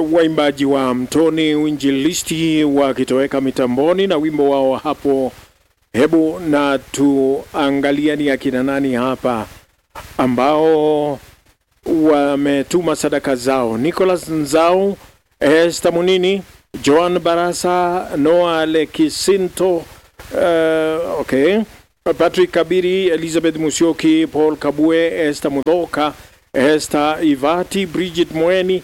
waimbaji wa Mtoni Uinjilisti wakitoweka mitamboni na wimbo wao hapo. Hebu na tuangalia ni akina nani hapa ambao wametuma sadaka zao: Nicholas Nzau, Esther Munini, Joan Barasa, Noah Lekisinto, uh, okay. Patrick Kabiri, Elizabeth Musyoki, Paul Kabue, Esther Mudhoka, Esther Ivati, Bridget Mweni,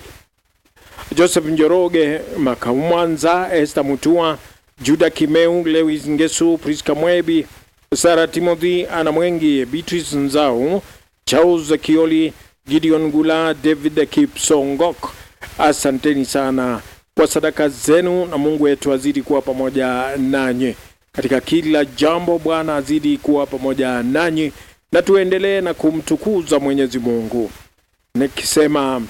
Joseph Njoroge Makamwanza, Esther Mutua, Juda Kimeu, Lewis Ngesu, Priska Mwebi, Sara Timothy, Ana Mwengi, Beatrice Nzau, Charles Kioli, Gideon Gula, David Kipsongok. Asanteni sana kwa sadaka zenu, na Mungu wetu azidi kuwa pamoja nanyi katika kila jambo. Bwana azidi kuwa pamoja nanyi, na tuendelee na kumtukuza Mwenyezi Mungu nikisema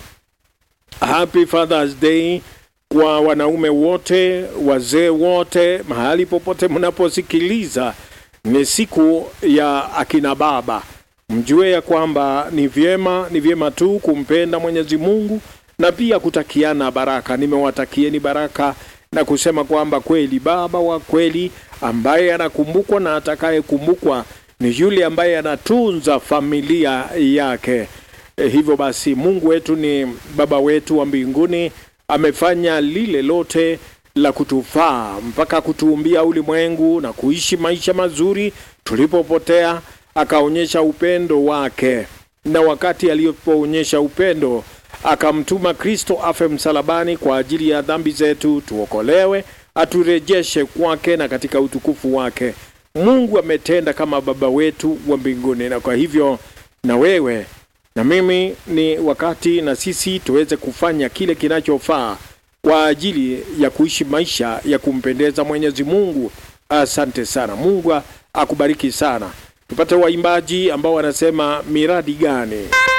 Happy Father's Day kwa wanaume wote, wazee wote, mahali popote mnaposikiliza. Ni siku ya akina baba. Mjue ya kwamba ni vyema, ni vyema tu kumpenda Mwenyezi Mungu na pia kutakiana baraka. Nimewatakieni baraka na kusema kwamba kweli baba wa kweli ambaye anakumbukwa na atakayekumbukwa ni yule ambaye anatunza familia yake. E, hivyo basi Mungu wetu ni baba wetu wa mbinguni, amefanya lile lote la kutufaa mpaka kutuumbia ulimwengu na kuishi maisha mazuri tulipopotea, akaonyesha upendo wake, na wakati alipoonyesha upendo akamtuma Kristo afe msalabani kwa ajili ya dhambi zetu, tuokolewe, aturejeshe kwake na katika utukufu wake. Mungu ametenda kama baba wetu wa mbinguni, na kwa hivyo na wewe na mimi ni wakati na sisi tuweze kufanya kile kinachofaa kwa ajili ya kuishi maisha ya kumpendeza Mwenyezi Mungu. Asante sana, Mungu akubariki sana. Tupate waimbaji ambao wanasema miradi gani?